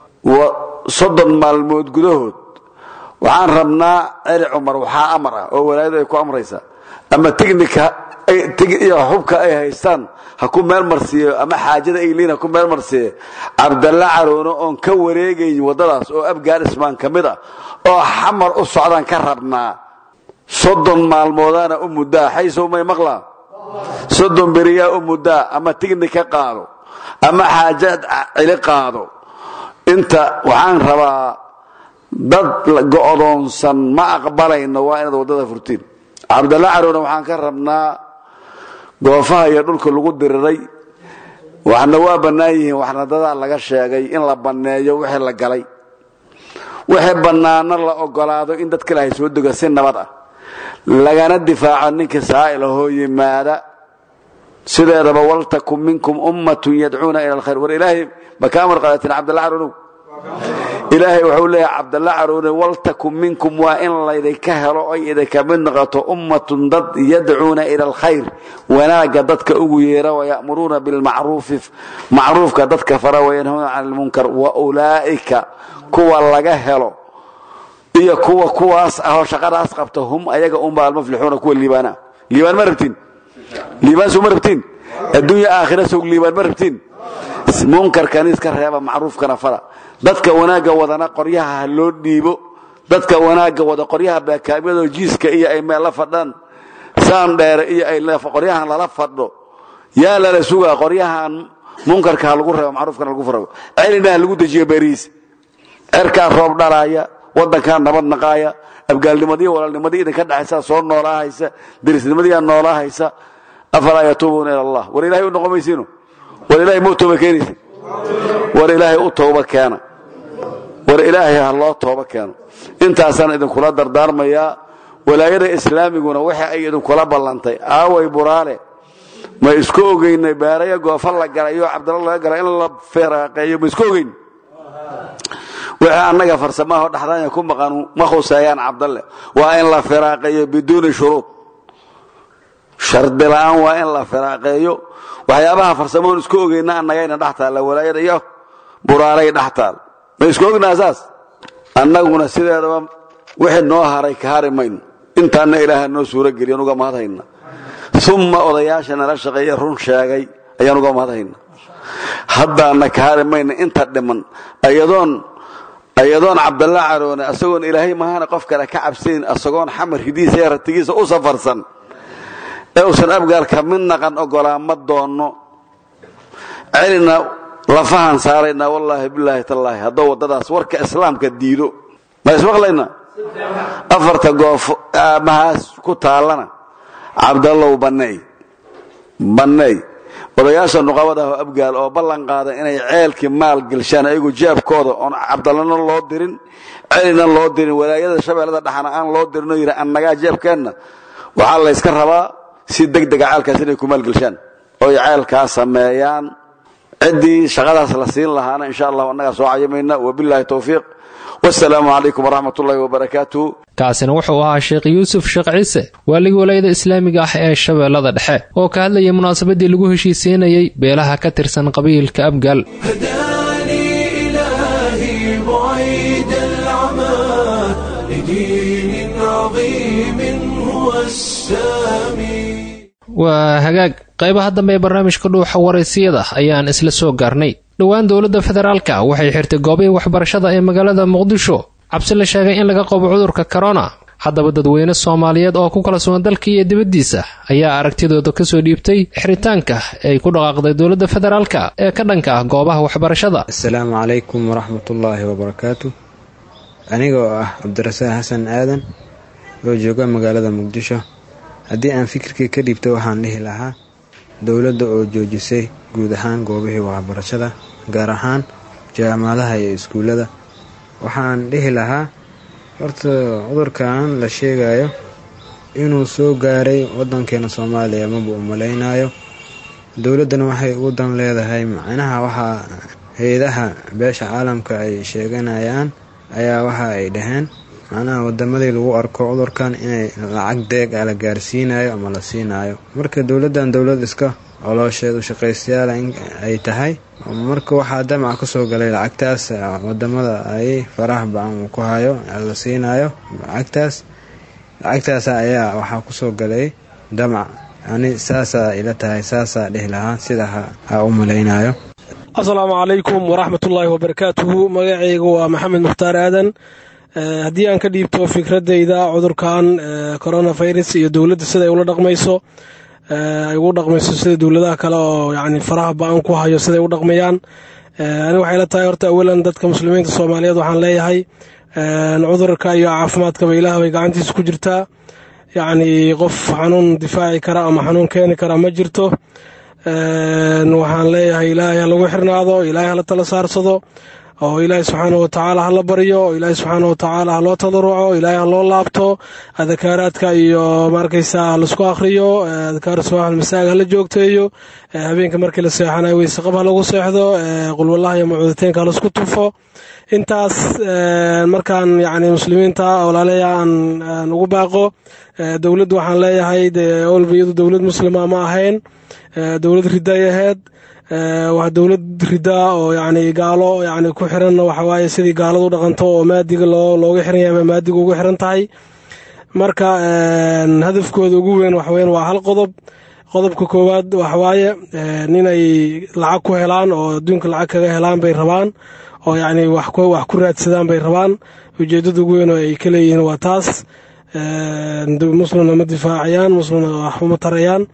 soddon maalmood gudahood waxaan rabnaa celi cumar waxaa amar ah oo walaayadu ay ku amraysaa ama tignika iyo xubka ay haystaan ha ku meel marsiiyo ama xaajada ay leeyihin ha ku meel marsiiye cabdalla caroono oon ka wareegayn waddadaas oo afghanistan ka mid ah oo xamar u socdaan ka rabnaa soddon maalmoodaana u muddaa xaysow may maqlaa soddon beriyaa u muddaa ama tignika qaado ama xaajaad cili qaado inta waxaan rabaa dad go'doonsan ma aqbalayno waa inaad waddada furtiin cabdalla carowna waxaan ka rabnaa goofaha iyo dhulka lagu diriray waxna waa bannaan yihiin waxna dadaa laga sheegay in la banneeyo wixii la galay wixii bannaano la ogolaado in dad kale hay soo dego si nabad ah lagana difaaco ninka saa'il ahoo yimaada sideedaba waltakun minkum ummatun yadcuuna ila alkhayr war ilaahay ma ka amar qaadateen cabdalla carownow ilaahay wuxuu leeyahay cabdalla carowne waltakun minkum waa in laydinka helo oy idinka mid noqoto ummatun dad yadcuuna ila alkhayr wanaagga dadka ugu yeera wayamuruuna bilmacruufi macruufka dadka fara wayanhawna can lmunkar wa ulaa'ika kuwa laga helo iyo kuwa kuwaas ahoo shaqadaas qabta hum ayaga unba almuflixuuna kuwa liibaana liibaan ma rabtiin liibaan soo ma rabtiin adduunya aakhira sog liibaan ma rabtiin munkarkan iska reeba macruufkana fara dadka wanaagga wadana qoryaha ha loo dhiibo dadka wanaagga wada qoryaha baakaamyadoo jiiska iyo ay meel la fadhaan saan dheere iyo ay qoryahan lala fadho yaa lala sugaa qoryahan munkarka ha lagu reebo macruufkana lagu farago celina ha lagu dejiyo beerihiisa cerkaa roob dhalaaya waddankaa nabad naqaaya abgaalnimadiiyo walaalnimadii idinka dhexaysa soo noolaahaysa derisnimadiiyaa noolaahaysa afalaa yatuubuuna ila allah war ilahay u noqon maysiino war ilaahay mau tooba keenaysa war ilaahay u tooba keena war ilaahay ha loo tooba keeno intaasaan idinkula dardaarmayaa walaayada islaamiguna waxa ay idinkula ballantay aaway buraale ma isku ogeynay beerayo goofa la galayo cabdalla laga gala in la feeraaqeeyo ma isku ogeyn wixii annaga farsamaho dhaxdaanya ku maqan ma khuseeyaan cabdalle waa in la firaaqeeyo biduuni shuruud shardi la'aan waa in la firaaqeeyo waxyaabaha farsamahoon isku ogeyna annagayna dhex taalla walaayada iyo buraalay dhex taal ma isku ognaa saas annaguna sideedaba wixii noo haray ka hari mayno intaanna ilaaha noo suuro geliyan uga mahadhayna uma odayaasha nala shaqeeye run sheegay ayaan uga mahadhayna haddaana ka hari mayna inta dhiman ayadoon ayadoon cabdalla caroone asagoon ilaahay mahana qof kale ka cabsayn asagoon xamar hidiisa iyo ratigiisa u safarsan ee uusan abgaalka mid naqan ogolaa ma doonno celina lafahan saaraynaa wallaahi bilaahi tallaahi hadduu waddadaas warka islaamka diido ma ismaqlayna afarta goof aamahaas ku taallana cabdallow banneey banneey odayaasha nuqabadaah oo abgaal oo ballan qaada inay ceelkii maal gelshaan ayagu jeebkooda oon cabdallana loo dirin celina loo dirin walaayada shabeellada dhaxana aan loo dirin oo yidhi annagaa jeebkeenna waxaa layska rabaa si deg dega ceelkaas inay ku maalgelshaan oy ceelkaa sameeyaan ciddii shaqadaas la siin lahaana insha allahu annagaa soo cayimayna wabilaahi towfiiq wasalaamu calaykum waraxmat ullahi wabarakaatuh kaasina wuxuu ahaa sheekh yuusuf sheekh ciise waaligii walaayada islaamiga ah ee shabeellada dhexe oo ka hadlayay munaasabadii lagu heshiisiinayey beelaha ka tirsan qabiilka abgaal waa hagaag qaybaha dambe ee barnaamijka dhuuxa waraysiyada ayaan isla soo gaarnay dhowaan dowladda federaalka waxay xirtay goobihii waxbarashada ee magaalada muqdisho cabsi la sheegay in laga qabo cudurka korona haddaba dadweyne soomaaliyeed oo ku kala sugan dalka iyo dibaddiisa ayaa aragtidooda kasoo dhiibtay xiritaanka ay ku dhaqaaqday dowladda federaalka ee ka dhanka ah goobaha waxbarashada asalaamu calaykum waraxmatullaahi wabarakaatu anigoo ah cabdirasaaq xasan aadan oo jooga magaalada muqdisho haddii aan fikirkii ka dhiibto waxaan dhihi lahaa dowladda oo joojisay guud ahaan goobihii waxbarashada gaar ahaan jaamacadaha iyo iskuullada waxaan dhihi lahaa horta cudurkan la sheegayo inuu soo gaaray waddankeena soomaaliya maba u malaynayo dowladdana waxay ugu dan leedahay macnaha waxaa hay-adaha beesha caalamka ay sheeganayaan ayaa waxa ay dhaheen macnaha wadamadii lagu arko cudurkan inay lacag deeg a la gaarsiinayo ama la siinayo marka dowladdan dowlad iska coloosheed u shaqaystayaala in ay tahay marka waxaa damac ka soo galay lacagtaas wadamada ay faraha bacan uu ku hayo la siinayo lacagtaas lacagtaas ayaa waxaa kusoo galay damac ani saasaa ila tahay saasaa dhihi lahaa sida ha u malaynayo asalaamu calaykum waraxmatullaahi wabarakaatuhu magacaygu waa maxamed mukhtaar aadan haddii aan ka dhiibto fikradayda cudurkan coronavirus iyo dowladda siday ula dhaqmayso ay ugu dhaqmayso sida dowladaha kale oo yani faraha ba-an ku hayo siday u dhaqmayaan ani waxay la tahay horta awalan dadka muslimiinta soomaaliyeed waxaan leeyahay cudurka iyo caafimaadkaba ilaah bay gacantiisa ku jirtaa yacni qof xanuun difaaci kara ama xanuun keeni kara ma jirto waxaan leeyahay ilaahay ha lagu xirnaado ilaahay hala tala saarsado oo ilaahay subxaana watacaala hala baryo oo ilaahay subxaana watacaala ha loo tadaruco ilaahay ha loo laabto adakaaraadka iyo maarkaysa laisku akhriyo adkaar subax masaaga hala joogteeyo habeenka markii la seexanayo weyseqab ha lagu seexdo qulwallaha iyo macuuditeenka ha laisku tufo intaas markaan yani muslimiinta walaaleya aan ugu baaqo dowladdu waxaan leeyahay dee olba iyadu dowlad muslima ma ahayn dowlad riday ahayd waa dowlad ridaa oo yani gaalo yani ku xiran waxawaaye sidii gaaladu dhaqanto oo maadiga looga xiran yahay maadiga ugu xiran tahay marka hadafkooda ugu weyn waxweyn waa hal qodob qodobka koowaad waxawaaye inay lacag ku helaan oo adduunka lacag kaga helaan bay rabaan oo yani wax ku raadsadaan bay rabaan ujeedada ugu weyn oo ay ka leeyihiin waa taas muslimna ma difaacayaan muslimna wax uma tarayaan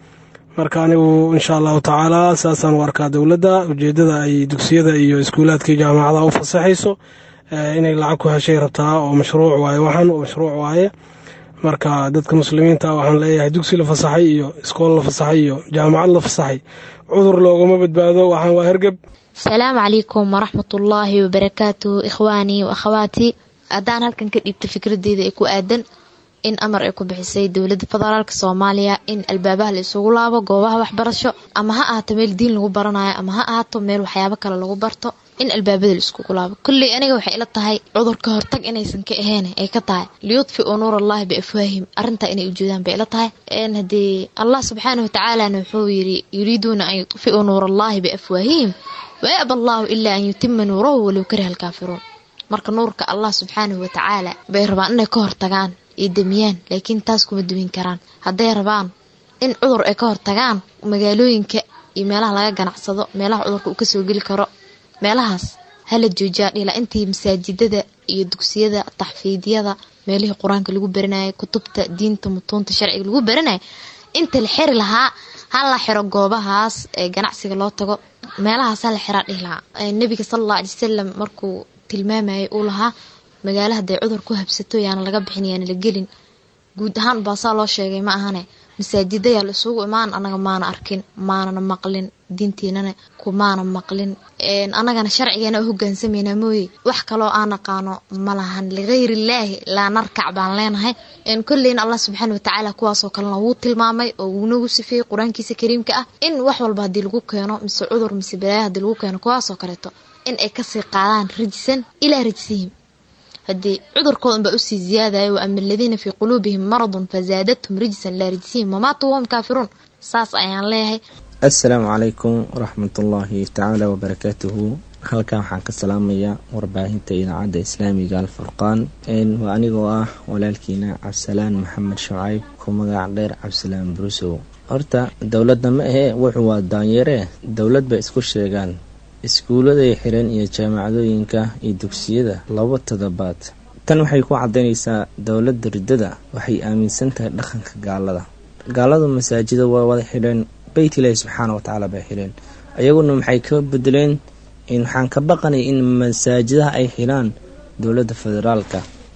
marka anigu insha allahu tacaala saasaan u arkaa dowladda ujeedada ay dugsiyada iyo iskuulaadka iyo jaamacadaha u fasaxayso inay lacag ku heshay rabtaa oo mashruuc waaye waxan oo mashruuc waaye marka dadka muslimiinta waxaan leeyahay dugsi la fasaxay iyo iskool la fasaxay iyo jaamacad la fasaxay cudur loogama badbaado waxaan waa hergeb asalaamu calaykum waraxmatullaahi wabarakaatu ikhwaanii wa akhawaatii haddaan halkan ka dhiibta fikradeyda ee ku aadan in amar ay ku bixisay dowladda federaalk soomaaliya in albaabaha la isugu laabo goobaha waxbarasho ama ha ahaato meel diin lagu baranayo ama ha ahaato meel waxyaabo kale lagu barto in albaabada la iskugu laabo kolley aniga waxay ila tahay cudur ka hortag inaysan ka ahayn ay ka tahay liyudfiu nuur allahi biafwaahim arrintaa inay ujeedaan bay ila tahay haddii allah subxaana watacaalana wuxuu yiri yuriiduuna an yudfiu nuur allahi biafwaahihim wayaba allahu ilaa an yutima nuurahu walow kariha alkaafiruun marka nuurka allah subxaanahu watacaala bay rabaan inay ka hortagaan ay damiyaan laakiin taas kuma dumin karaan hadday rabaan in cudur ay ka hortagaan magaalooyinka iyo meelaha laga ganacsado meelaha cudurka uu kasoo geli karo meelahaas hala joojiyaa dhila intii masaajidada iyo dugsiyada taxfiidyada meelihii qur-aanka lagu baranayay kutubta diinta mutuunta sharciga lagu baranaya inta la xiri lahaa hala xiro goobahaas ee ganacsiga loo tago meelahaas hala xiraa dhihi lahaa nebiga sala alla alay wasalam markuu tilmaamayay uu lahaa magaalo hadday cudur ku habsato yaana laga bixin yaana la gelin guud ahaan baasaa loo sheegay ma ahane masaajidayaa la isugu imaan anaga maana arkin maanana maqlin diintiinana kumaana maqlin annagana sharcigeena u hogaansamayna mooye wax kaloo aan naqaano ma lahan ligayr illaahi laa narkac baan leenahay kolleyna allah subxaana watacaala kuwaasoo kalena wuu tilmaamay oo wuunagu sifeeyey qur-aankiisa kariimka ah in wax walba haddii lagu keeno mise cudur mise balaaya haddii lagu keeno kuwaasoo kaleeto in ay kasii qaadaan rajisan ilaa rajsihim haddii cudurkoodan baa usii ziyaadayo wa ama aladiina fii quluubihim maradun fazaadathum rijsan laa rijsihim wamaatuu wahum kaafiruun saas ayaan leeyahay assalaamu calaykum waraxmatullaahi tacaala wabarakaatuhu halkan waxaan ka salaamayaa warbaahinta idaacadda islaamiga alfurqaan waa anigoo ah walaalkiina cabdisalaan maxamed shacayb ku magac dheer cabdisalaan burusow horta dowladda ma ahee wuxuu waa daanyare dowlad bay isku sheegaan iskuuladay xiran iyo jaamacadooyinka iyo dugsiyada laba toddobaad tan waxay ku cadaynaysaa dowladda riddada waxay aaminsan tahay dhaqanka gaalada gaaladu masaajida waa wada xidheen beyt ilaahi subxaana watacaala bay xidheen ayaguna maxay ka bedeleen waxaan ka baqanay in masaajidaha ay xidhaan dowladda federaalka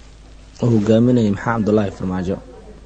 oo hogaaminaya maxaa cabdulaahi farmaajo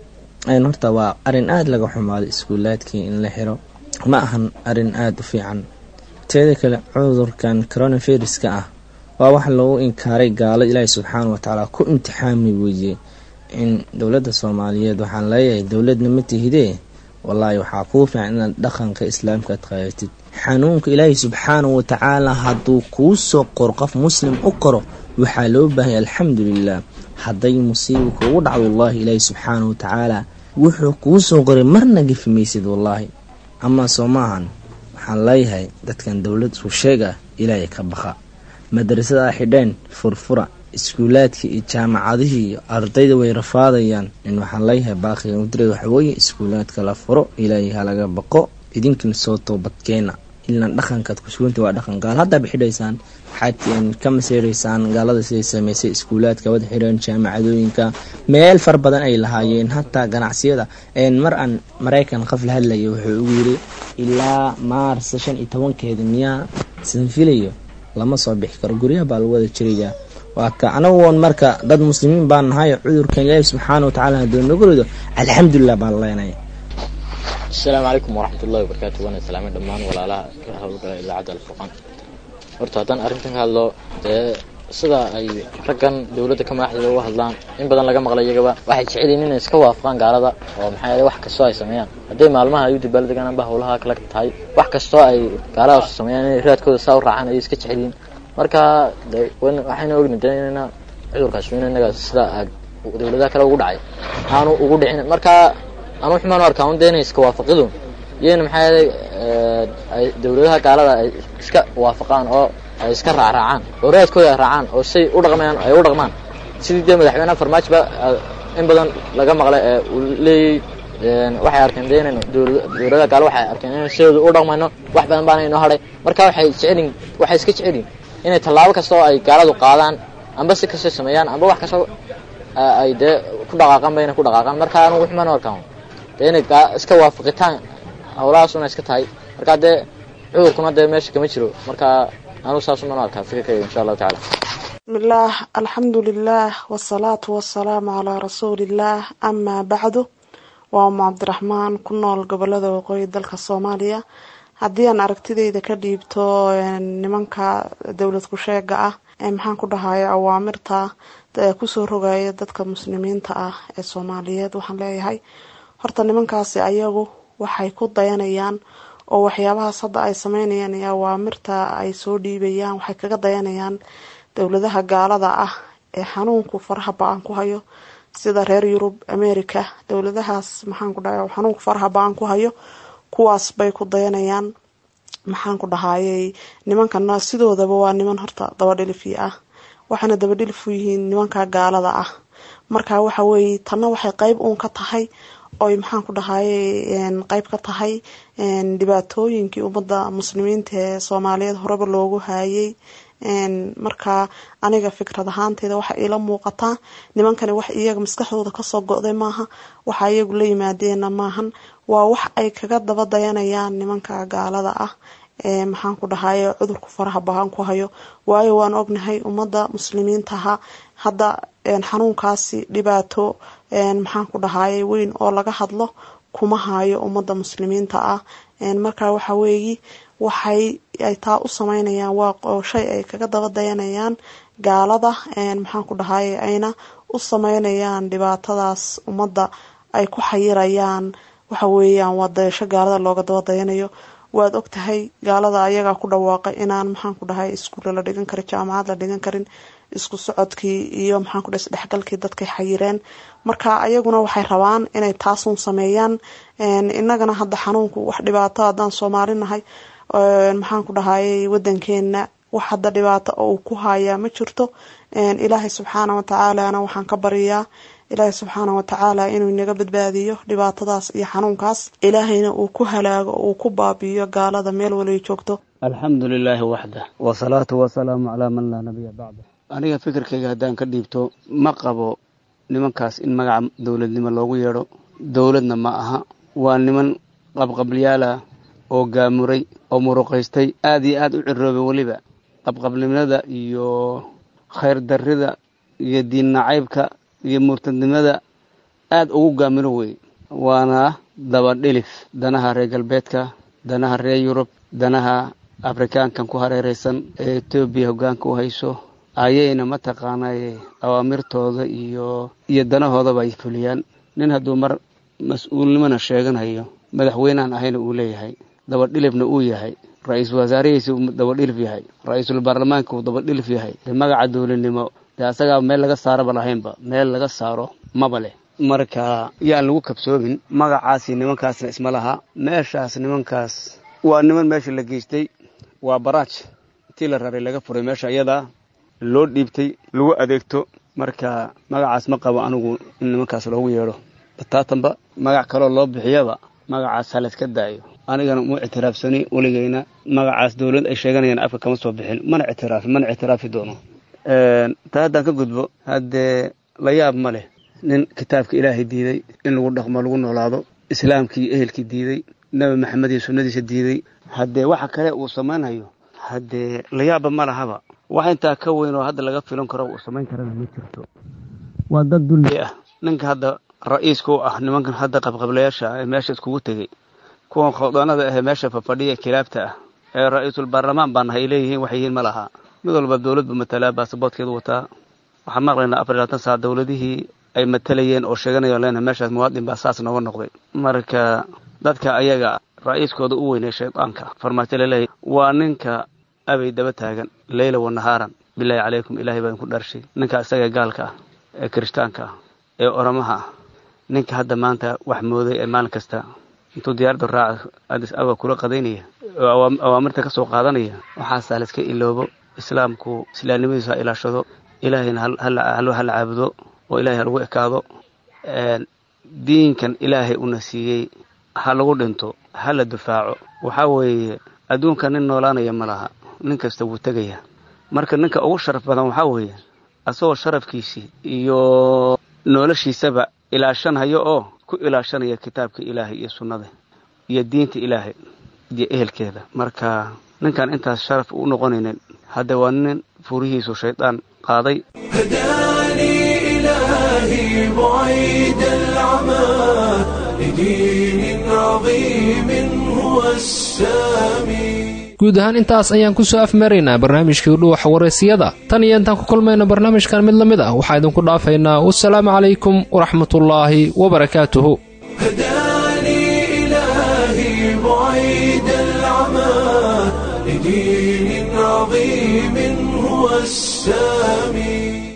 horta waa arin aada laga xumaaday iskuulaadkii in la xiro ma ahan arin aada u fiican teeda kale cudurkan coronaviruska ah waa wax lagu inkaaray gaalo ilaahi subxaana watacaala ku imtixaami weeye in dowladda soomaaliyeed waxaan leeyahay dowladna ma tihidee wallaahi waxaa kuu fiican inaad dhaqanka islaamka ad qaadatid xanuunka ilaahi subxaanahu watacaala hadduu kuu soo qoro qof muslim u qoro waxaa loo baahanya alxamdulilah hadday musiiba kuugu dhacdo wallaahi ilaahi subxaanahu watacaala wuxuu kuu soo qoray marna gefi maysid wallaahi amaa soo maahan waxaan leeyahay dadkan dowlad isku sheeg ah ilaahay ka baqa madrasada xidheen furfura iskuulaadkii iyo jaamacadihii iyo ardayda way rafaadayaan in waxaan leeyahay baaqiga mudra waxaweye iskuulaadka la furo ilaahay halaga baqo idinkina soo toobadkeena ilaan dhaqankaad ku suganta waa dhaqan gaal haddaaba xidhaysaan waxaad ka maseereysaan gaalada siday sameysay iskuulaadka wada xidheen jaamacadooyinka meel far badan ay lahaayeen hataa ganacsiyada mar aan maraykan qof la hadlaya wuxuu ugu yiri ilaa maars shan iyo tobankeeda miyaa san filayo lama soo bixi karo guryaha baa lagu wada jirayaa waa ka anagoon marka dad muslimiin baan nahay cudurkan ilaahi subxaana watacaala hadduu nagu rido alxamdulilah baan leenaya asalaamu calaykum waraxmatullahi wabarakaatu waana salaamay dhammaan walaalaha ka howlgala idaacadda alfurqaan horta haddaan arrintan ka hadlo dee sida ay raggan dowladda ka madaxdeeda uga hadlaan in badan laga maqlay iyagaba waxay jecelyiin inay iska waafaqaan gaalada oo maxaa yeelay wax kastoo ay sameeyaan hadday maalmaha ay u dabaaldegaan amba howlaha kala tahay wax kastoo ay gaaladaas sameeyaan inay raadkooda saa u raacaan ayay iska jecelyiin marka de waxayna ogni de inayna cudurkaas in inaga sida dowladaha kale ugu dhacay aanu ugu dhicin marka anu xumaan u arkaa un de inay iska waafaqidu iyana maxaa yeelay ay dowladaha gaalada ay iska waafaqaan oo ay iska raacraacaan oo raadkooda ay raacaan oo say u dhaqmayaan ay u dhaqmaan sidii dee madaxweynaha farmaajo ba in badan laga maqlay ee uu leeyay waxay arkeen de inaynu dowladaha gaalo waxay arkeen inaynu sidooda u dhaqmayno wax badan baana inoo hadhay marka waxay jecelin waxay iska jecelin inay tallaabo kasta oo ay gaaladu qaadaan amba si kastoo sameeyaan amba wax kastoo ay dee ku dhaqaaqaan ba inay ku dhaqaaqaan marka anugu xumaan u arkaan dee inay iska waafaqitaan howlahaasuna iska tahay marka dee cudurkuna dee meesha kama jiro marka anugu saasuman arkaa fikirkayga insha allahu tacala bismillaah alxamdu lilaah wasalaatu wasalaamu calaa rasuulillaah amaa bacdu waa umu cabdiraxmaan ku nool gobolada waqooyi dalka soomaaliya haddii aan aragtideyda ka dhiibto nimanka dowlad ku-sheega ah ee maxaan ku dhahayo awaamirta kusoo rogaya dadka muslimiinta ah ee soomaaliyeed waxaan leeyahay horta nimankaasi ayagu waxay ku dayanayaan oo waxyaabahaas hadda ay sameynayaan iyo awaamirta ay soo dhiibayaan waxay kaga dayanayaan dowladaha gaalada ah ee xanuunku faraha ba-an ku hayo sida reer yurub america dowladahaas maxaan ku dhahay xanuunku faraha ba-an ku hayo kuwaas bay ku dayanayaan maxaan ku dhahayey nimankana sidoodaba waa niman horta dabadhilifi ah waxayna dabadhilif u yihiin nimanka gaalada ah marka waxa weeye tanna waxay qeyb uun ka tahay oy maxaan ku dhahayey qeyb ka tahay dhibaatooyinkii ummadda muslimiinta ee soomaaliyeed horeba loogu haayay marka aniga fikrad ahaanteeda waxa iila muuqataa nimankani wax iyaga maskaxdooda kasoo go-day maaha waxa iyagu la yimaadeena maahan waa wax ay kaga daba dayanayaan nimanka gaalada ah ee maxaan ku dhahaye cudurku faraha bahan ku hayo waayo waan ognahay ummadda muslimiintaha hadda xanuunkaasi dhibaato maxaan ku dhahaye weyn oo laga hadlo kuma hayo ummadda muslimiinta ah marka waxa weeyi waxay ay taa u sameynayaan waa shay ay kaga daba dayanayaan gaalada maxaan ku dhahaye ayna u sameynayaan dhibaatadaas ummadda ay ku xayirayaan waxa weeyaan waa dayasho gaalada looga daba dayanayo waad ogtahay gaalada ayagaa ku dhawaaqay inaan maxaan ku dhahay iskuulla la dhigan karin jaamacad la dhigan karin isku socodkii iyo maxaan ku dhahay isdhexgalkii dadkay xayireen marka ayaguna waxay rabaan inay taasun sameeyaan innagana hadda xanuunku wax dhibaato haddaan soomaali nahay maxaan ku dhahayey wadankeena wax hadda dhibaato oo uu ku hayaa ma jirto ilaahay subxaana watacaalana waxaan ka baryayaa ilaahay subxaana watacaala inuu inaga badbaadiyo dhibaatadaas iyo xanuunkaas ilaahayna uu ku halaago uu ku baabi'iyo gaalada meel walay joogto alxamdu lilaahi waxda wasalaatu wasalaamu calaa man laa nabiya bacda aniga fikirkayga haddaan ka dhiibto ma qabo nimankaas in magaca dowladnimo loogu yeedho dowladna ma aha waa niman qabqabliyaalah oo gaamuray oo muruqaystay aad iyo aad u ciroobay weliba qabqabnimada iyo khayr darrida iyo diin nacaybka iyo murtadnimada aad ugu gaamiro wey waana dabadhilif danaha reer galbeedka danaha reer yurub danaha afrikaankan ku hareeraysan ee etoobiya hoggaanka u hayso ayayna mataqaanaaye awaamirtooda iyo iyo danahoodaba ay fuliyaan nin hadduu mar mas-uulnimona sheeganayo madaxweynehan ahayna uu leeyahay dabadhilifna uu yahay ra-iisul wasaarihiisa uu dabadhilif yahay ra-iisul baarlamaanka uu dabadhilif yahay dee magaca dowladnimo dee asagaa meel laga saaraba lahaynba meel laga saaro maba leh marka yaan lagu kabsoomin magacaasi nimankaasna isma laha meeshaas nimankaas waa niman meesha la geystay waa baraaj intii la raray laga furay meesha iyadaa loo dhiibtay lagu adeegto marka magacaas ma qabo anigu in nimankaas loogu yeedho bataatanba magac kaloo loo bixiyaba magacaas halayska daayo anigana uma ictiraafsani weligeyna magacaas dowlad ay sheeganayaan afka kama soo bixin mana ictiraafi mana ictiraafi doono taa haddaan ka gudbo haddee la yaab ma leh nin kitaabka ilaahay diiday in lagu dhaqmo lagu noolaado islaamkii iyo ehelkii diiday nebi maxamed iyo sunnadiisa diiday haddee waxa kale uu samaynayo haddee la yaabba ma lahaba wax intaa ka weyn oo hadda laga filan karo uu samayn karana ma jirto waa dad dulli ah ninka hadda ra-iiska u ah nimankan hadda qabqablayaasha ah ee meesha iskugu tegey kuwan khawdaanada ahee meesha fafadhiya kilaabta ah ee ra-iisul baarlamaan baa nahay ay leeyihiin waxay yihiin ma laha mid walba dowladbu matalaa baasaboodkeedu wataa waxaan maqlaynaa afar iyo labaatan saac dowladihii ay matalayeen oo sheeganayaan leenahay meeshaas muwaadin baa saas nooga noqday marka dadka ayaga ra-iiskooda u weynay shaydaanka farmaajo laleeyahy waa ninka abay daba taagan leyla wa nahaaran bilaahi calaykum ilaahay baan ku dhaarshay ninka isaga gaalka ah ee kirishtaanka ah ee oramaha ah ninka hadda maanta wax mooday ee maalin kasta intuu diyaaradda raaca adis awa kula qadaynaya oo awaamirta ka soo qaadanaya waxaasaa la iska iloobo islaamku islaamnimadiisu ha ilaashado ilaahayna halo hala caabudo oo ilahay ha lagu ekaado diinkan ilaahay una siiyey ha lagu dhinto ha la dufaaco waxaa weeye adduunka nin noolaanaya ma laha nin kasta wuu tegaya marka ninka ugu sharaf badan waxaa weeye asagoo sharafkiisii iyo noloshiisaba ilaashanhayo oo ku ilaashanaya kitaabka ilaahay iyo sunnada iyo diinta ilaahay iyo ehelkeeda marka ninkaan intaas sharaf u noqonaynin hadda waa nin furihiisu shaydaan qaaday هداني إلهي بعيد العمى لدين عظيم هو السامي guud ahaan intaas ayaan ku soo afmaraynaa barnaamijkii dhuuxa wareysiyada tan iyo intaan ku kulmayno barnaamijkan mid la mid ah waxaa idinku dhaafaynaa wasalaamu calaykum waraxmatullaahi wabarakaatuhu هداني إلهي بعيد العمى لدين عظيم هو السامي